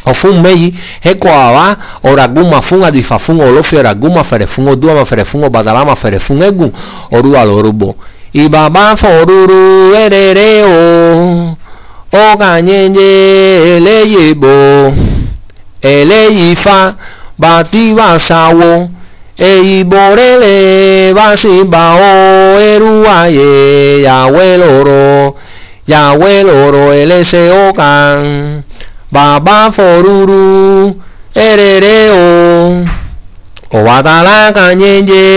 ofun meyi heko aba oraguma fun adifa fun olofi oraguma fere fun oduama fere fun obadalama fere fun egun oruwa lorubo ibaba foruru erere o oganyenye eleyebo eleyifa bati basawo eiborele basiba o eruwaye yawe loro yawe loro elese okan baba foruru erere o obadala kanyenye